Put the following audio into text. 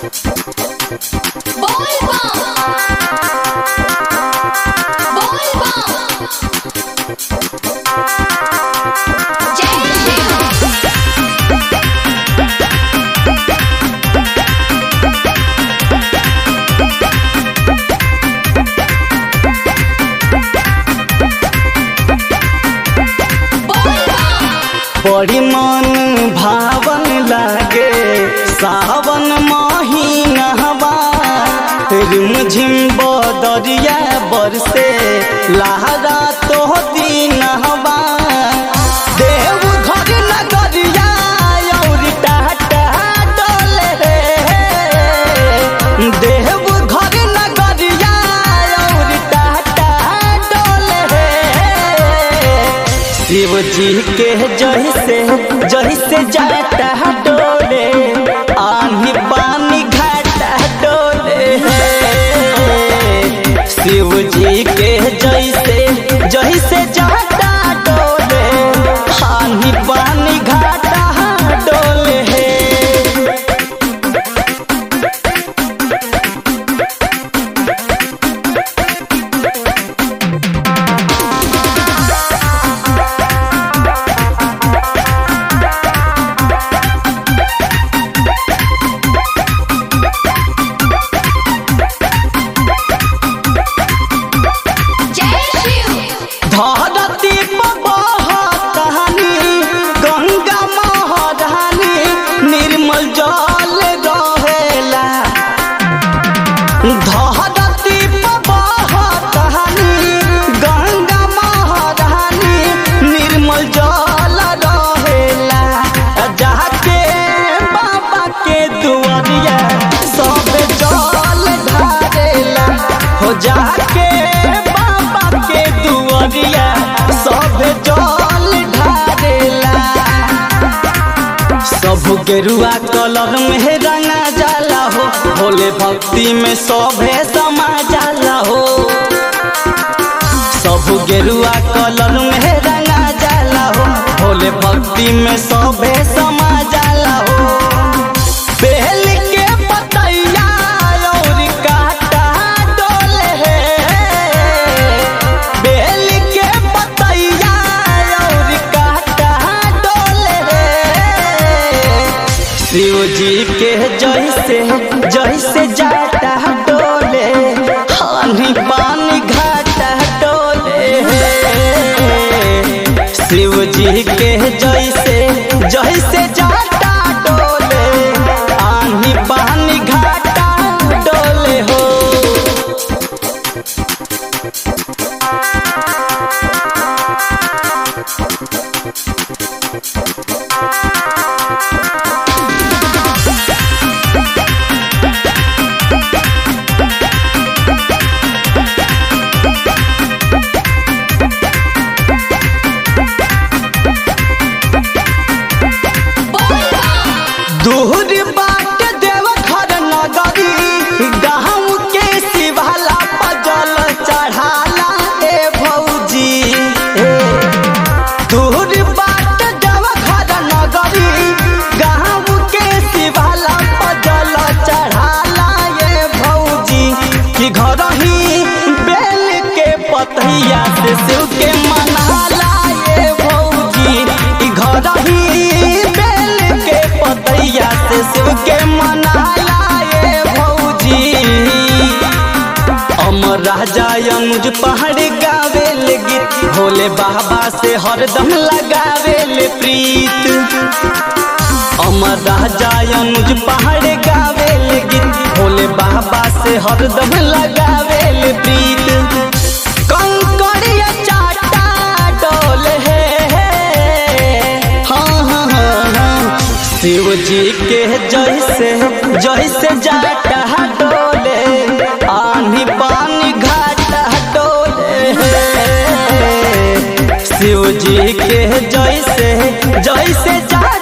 बड़ी मन भावन लागे सावन महीनवा रिमझिम बदरिया बरसे लहरा तो दीनवा देव घर नगरिया और टाटा डोले देव घर नगरिया और टाटा डोले शिव जी के जही से जही से जाता डोले आनी पानी घाटा डोले शिव जी के जही से जही से जाता डोले आनी पानी घाटा डोले धरती पर बहतानी गंगा महारानी निर्मल जल रहेला धरती पर बहतानी गंगा महारानी निर्मल जल रहेला जाके बाबा के दुआरिया सब जल ढारेला हो जाके बाबा के दुआरिया सब जल ढारेला सब गेरुआ कलर में रंगा जाला हो भोले भक्ति में सभे समा जाला हो सब गेरुआ कलर में रंगा जाला हो भोले भक्ति में सभे समा जाला हो बेल के पतैया और काटा डोले बेल के पतैया और काटा डोले शिव जी के जैसे जैसे जाता डोले हानि पानी घाटा डोले शिव जी के जैसे जैसे जाता डोले आनी पानी घाटा डोले हो दूर बाट देव घर नगरी गाँव के शिवाला पजल चढ़ाला ए भौजी ए। दूर बाट देव घर नगरी गाँव के शिवाला पजल चढ़ाला ए भौजी कि घर ही बेल के पतैया से शिव के मनाला ए भौजी कि घर ही बेल के पतैया से शिव के मनाला ए भौजी अमर राजा अनुज पहाड़ गावे ले गीत भोले बाबा से हरदम लगावे ले प्रीत अमर राजा अनुज पहाड़ गावे ले गीत भोले बाबा से हरदम लगावे ले प्रीत कंकड़िया चाटा डोले हाँ हाँ हाँ हाँ शिव जी के जैसे जैसे जाटा डोले आनी पानी घाटा डोले शिव जी के जैसे जैसे जा